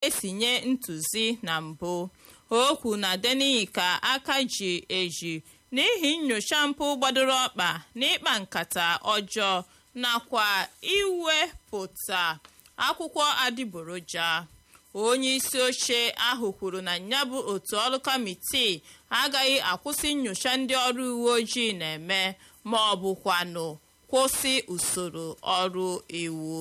esi nye ntụzi na mbụ okwu na deniyi ka aka ji eji n'ihi nyocha mpụ gbadoro ọkpa na ịkpa nkata ọjọọ nakwa iwepụta akwụkwọ adịgboroja onye isi oche ahụ kwuru na ya bụ otu ọrụ kamitii agaghị akwụsị nyocha ndị ọrụ uwe ojii na-eme ma ọ bụkwanụ kwụsị usoro ọrụ iwu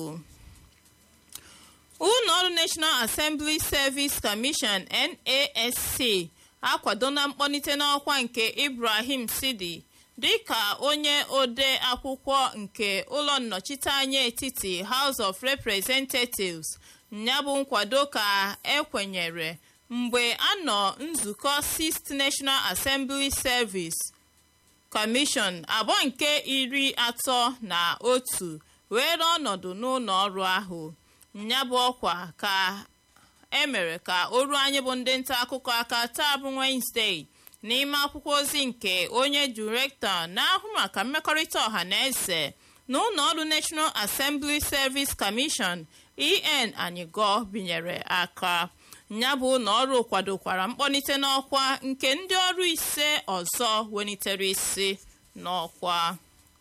ụlọọrụ national assembly service commission nasc akwadola mkpọlite n'ọkwa nke ibrahim sidi dịka onye ode akwụkwọ nke ụlọ nnọchiteanya etiti house of representatives ya bụ nkwado ka ekwenyere mgbe a nọ nzukọ 6th national assembly service commission abụọ nke iri atọ na otu were ọnọdụ n'ụlọ ọrụ ahụ ya bụ ọkwa ka emere ka o ruo anyị bụ ndị nta akụkọ aka taa bụ Wednesday n'ime akwụkwọ ozi nke onye direktọ na-ahụ maka mmekọrịta ọha na eze na ụlọ ọrụ National Assembly Service Commission en anyịgo binyere aka ya bụ ụlọ ọrụ kwadokwara mkpọlite n'ọkwa nke ndị ọrụ ise ọzọ welitere isi n'ọkwa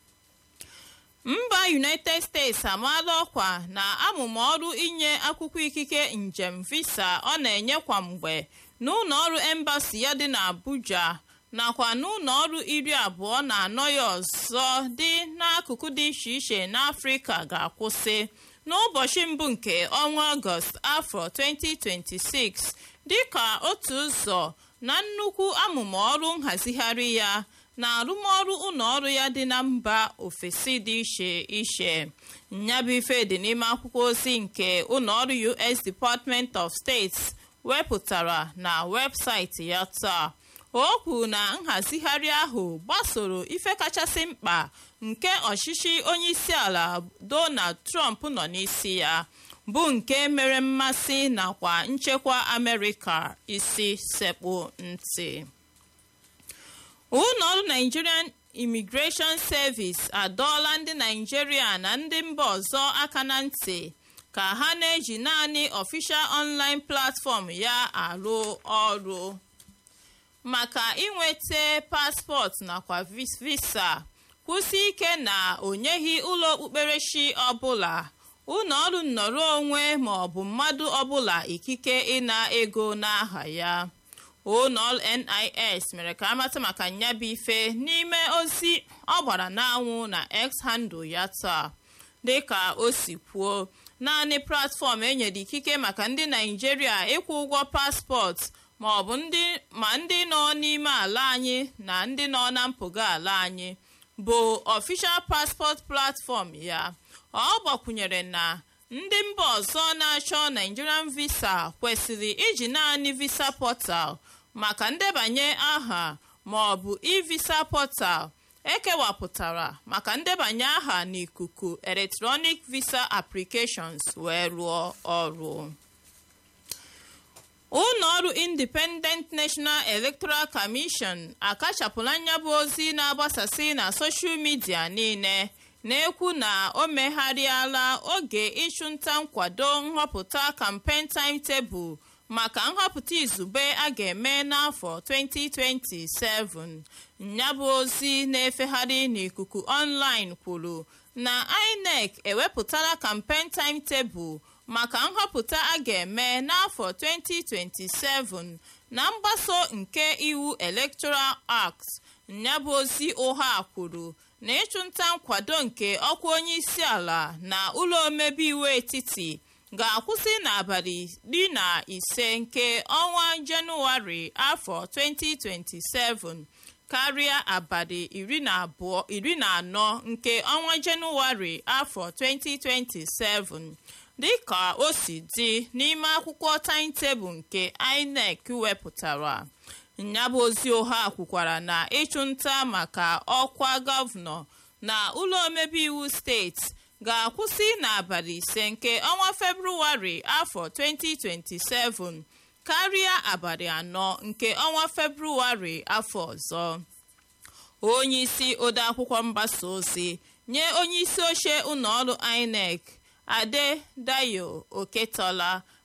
mba united states amaala ọkwa na amụma ọrụ inye akwụkwọ ikike njem visa ọ na-enye kwa mgbe n'ụlọ ọrụ embasi ya dị n'abuja nakwa n'ụlọ ọrụ iri abụọ na anọ ya ọzọ dị n'akụkụ dị iche iche n'afrịka ga-akwụsị n'ụbọchị mbụ nke ọnwa ọgọst afọ 2026 dịka otu ụzọ na nnukwu amụma ọrụ nhazigharị ya na arụmọrụ ụlọọrụ ya dị na mba ofesi dị iche iche nyabụ ife dị n'ime akwụkwọ ozi nke ụlọọrụ US Department of State wepụtara na webụsaịtị ya taa o kwuru na nhazigharị ahụ gbasoro ife kachasị mkpa nke ọchịchị onyeisiala Donald Trump nọ n'isi ya bụ nke mere mmasị nakwa nchekwa Amerịka isi sekpụ ntị ụlọọrụ Nigerian Immigration Service adọọla ndị Naijiria na ndị mba ọzọ aka na ntị ka ha na-eji naanị official online platform ya arụ ọrụ maka inweta paspọtụ nakwa visa kwụsị ike na o nyeghị ụlọ okpukperechi ọbụla ụlọọrụ nnọrọ onwe ma ọ bụ mmadụ ọbụla ikike ịna ego n'aha ya ụlọọrụ NIS mere ka amata maka nyabụ ife n'ime ozi ọ gbara n'anwụ na X handle ya taa dịka o si kwuo naanị platfọm enyere ikike maka ndị Naijiria ịkwụ ụgwọ paspọtụ ma ọ bụ ma ndị nọ n'ime ala anyị na ndị nọ na mpụga ala anyị bụ official passport platform ya ọ gbakwunyere na ndị mba ọzọ na-achọ Nigerian visa kwesịrị iji naanị visa portal maka ndebanye aha ma ọ bụ e-visa portal ekewapụtara maka ndebanye aha n'ikuku electronic visa applications wee rụọ ọrụ ụlọọrụ independent national electoral commission akachapụla nyabụ ozi na-agbasasị na soshal midia niile na-ekwu na o megharịala oge ịchụnta nkwado nhọpụta campaign timetable maka nhọpụta izugbe a ga-eme n'afọ 2027 nyabụ ozi na-efegharị n'ikuku online kwuru na INEC ewepụtala campaign timetable maka nhọpụta a ga-eme n'afọ 2027 na mgbaso nke iwu Electoral Act nyabụ ozi ụgha kwuru na ịchụnta nkwado nke ọkwa onye isi ala na ụlọ omebe iwu etiti ga-akwụsị n'abalị iri na ise nke ọnwa jenụwarị afọ 2027 karịa abalị iri na abụọ iri na anọ nke ọnwa jenụwarị afọ 2027 dịka o si dị n'ime akwụkwọ timetable nke INEC wepụtara nyabụ ozi ụgha kwukwara na ịchụnta maka ọkwa gọvanọ na ụlọ omebe iwu steeti ga-akwụsị n'abalị ise nke ọnwa febrụwarị afọ 2027 karịa abalị anọ nke ọnwa febrụwarị afọ ọzọ onye isi odeakwụkwọ mgbasa ozi nye onye isi oche ụlọọrụ INEC Adedayo Oketola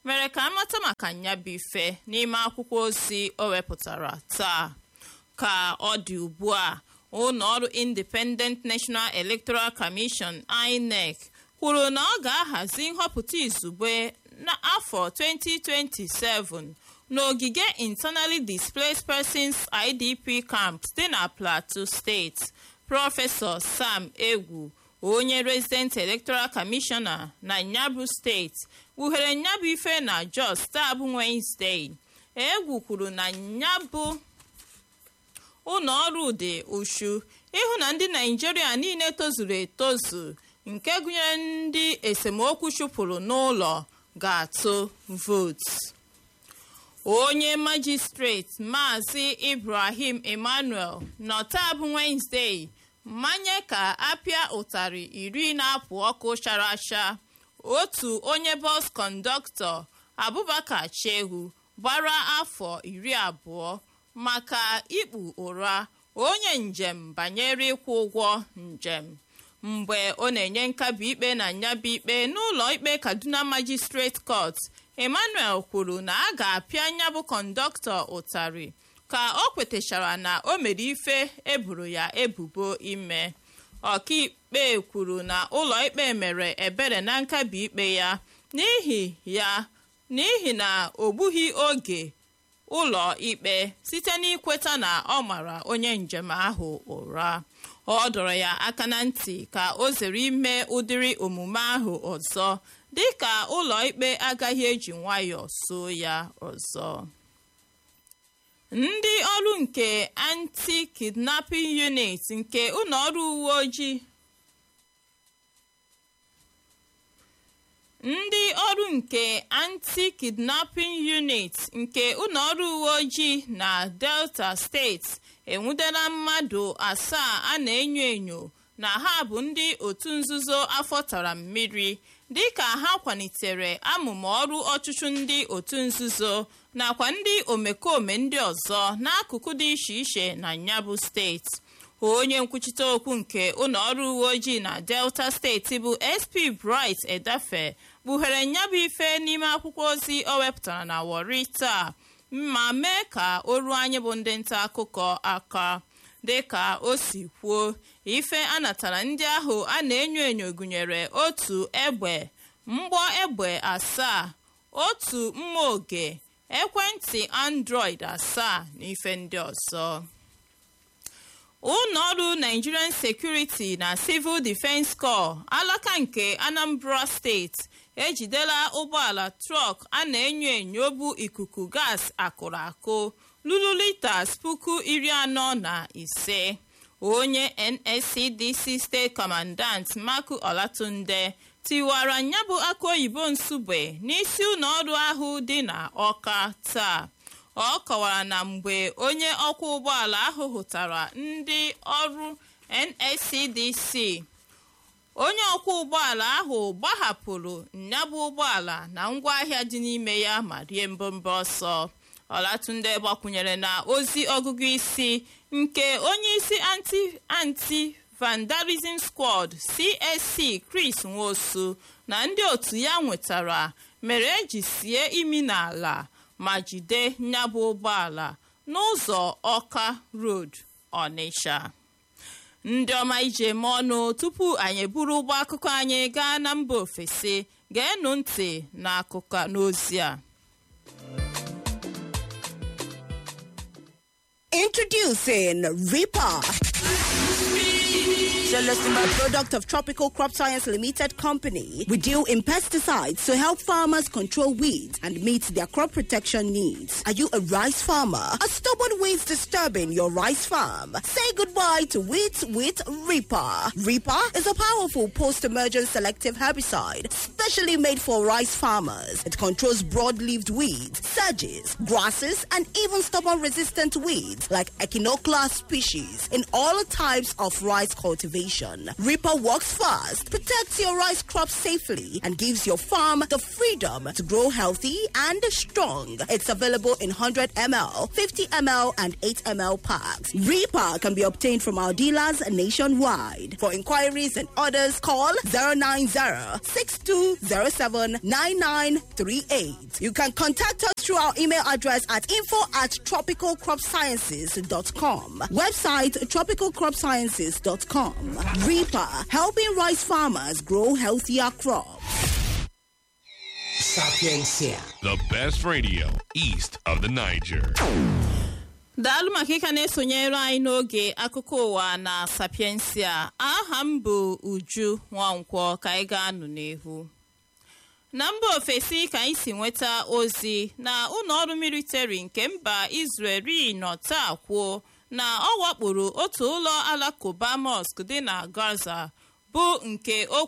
mere ka amata maka nyabụ ife n'ime akwụkwọ ozi o wepụtara taa ka ọ dị ugbu a ụlọ ọrụ Independent National Electoral Commission INEC kwuru na ọ ga-ahazi nhọpụta izugbe n'afọ 2027 n'ogige Internally Displaced Persons IDP Camp dị na Plateau State prọfesọ Sam Egwu onye Resident Electoral Commissioner na Nyabụ steeti kpughere nyabụ ife na Jos taa bụ Wednesday Egwu kwuru na nyabụ ụlọ ọrụ dị ushu ịhụ na ndị Naijiria niile tozuru etozu nke gụnyere ndị esemokwu chụpụrụ n'ụlọ ga-atụ vootu onye majistreti maazị Ibrahim Emmanuel nọ taa bụ Wednesday mmanye ka apịa ụtarị iri na-apụ ọkụ chara acha otu onye bọs kọndọktọ Abubakar Shehu gbara afọ iri abụọ maka ikpu ụra onye njem banyere ịkwụ ụgwọ njem mgbe ọ na-enye nkabi ikpe na nyabụ ikpe n'ụlọ ikpe Kaduna Magistrate Court Emmanuel kwuru na a ga-apịa nyabụ kọndọktọ ụtarị ka o kwetachara na o mere ife eburu ya ebubo ime ọkaikpe kwuru na ụlọ ikpe mere ebere na nkabi ikpe ya n'ihi ya n'ihi na o gbughị oge ụlọ ikpe site n'ikweta na ọ mara onye njem ahụ ụra ọ dọrọ ya aka na ntị ka o zere ime ụdịrị omume ahụ ọzọ dịka ụlọ ikpe agaghị eji nwayọọ so ya ọzọ ndị ọrụ nke anti-kidnapping unit nke ụlọ ọrụ uwe ojii ndị ọrụ nke anti-kidnapping unit nke ụlọ ọrụ uwe ojii na delta steeti enwudela mmadụ asaa a na-enyo enyo na ha bụ ndị otu nzuzo afọ tara mmiri dịka ha kwalitere amụma ọrụ ọchụchụ ndị otu nzuzo nakwa ndị omekome ndị ọzọ n'akụkụ dị iche iche na nyabụ steeti onye nkwuchite okwu nke ụlọ ọrụ uwe ojii na delta steeti bụ sp bright edafe kpughere nyabụ ife n'ime akwụkwọ ozi o wepụtara na wori taa ma mee ka o ruo anyị bụ ndị nta akụkọ aka dịka o si kwuo ife a natara ndị ahụ a na-enyo enyo gụnyere otu egbe mgbọ egbe asaa otu mma oge ekwentị android asaa na ife ndị ọzọ ụlọọrụ nigerian security na civil defense corps alaka nke anambra steeti ejidela ụgbọala trọk a na-enyo enyo bụ ikuku gas akụrụ akụ lulu litas puku iri anọ na ise onye nscdc steeti commandant maku olatunde tiwara nyabụ aka oyibo nsugbe n'isi ụlọọrụ ahụ dị na ọka taa ọ kọwara na mgbe onye ọkwọ ụgbọala ahụ hụtara ndị ọrụ nscdc onye ọkwọ ụgbọala ahụ gbahapụrụ nyabụ ụgbọala na ngwaahịa dị n'ime ya ma rie mbombe ọsọ ọlatunde gbakwunyere na ozi ọgụgụ isi nke onye isi anti anti vandalism squad csc chris nwosu na ndị otu ya nwetara mere eji sie imi n'ala ma jide nyabụ ụgbọala n'ụzọ ọka road ọnịsha ndị ọma ije eme ọnụ tupu anyị eburu ụgbọ akụkọ anyị gaa na mba ofesi geenụ ntị n'akụkọ n'ozi a Introducing Reaper. A product of Tropical Crop Science Limited Company, we deal in pesticides to help farmers control weeds and meet their crop protection needs. Are you a rice farmer? Are stubborn weeds disturbing your rice farm? Say goodbye to weeds with Reaper. Reaper is a powerful post-emergent selective herbicide specially made for rice farmers. It controls broad-leaved weeds, sedges, grasses, and even stubborn resistant weeds like Echinoclea species in all all types of rice cultivation. Reaper works fast, protects your rice crop safely, and gives your farm the freedom to grow healthy and strong. It's available in 100 ml, 50 ml, and 8 ml packs. Reaper can be obtained from our dealers nationwide. For inquiries and orders, call 090 6207 9938. You can contact us through our email address at info at tropicalcropsciences.com. Website tropicalcropsciences.com. Reaper, helping rice farmers grow healthier crops. Sapiencia. The best radio east of the Niger. daalụ maka ịka na-esonyere anyị n'oge akụkọ ụwa na sapiensia aha m bụ uju nwankwọ ka anyị ga-anụ n'ihu na mba ofesi ka anyị si nweta ozi na ụlọọrụ militari nke mba israel nọ taa kwuo na ọ wakporo otu ụlọ alakụba mosque dị na gaza bụ nke o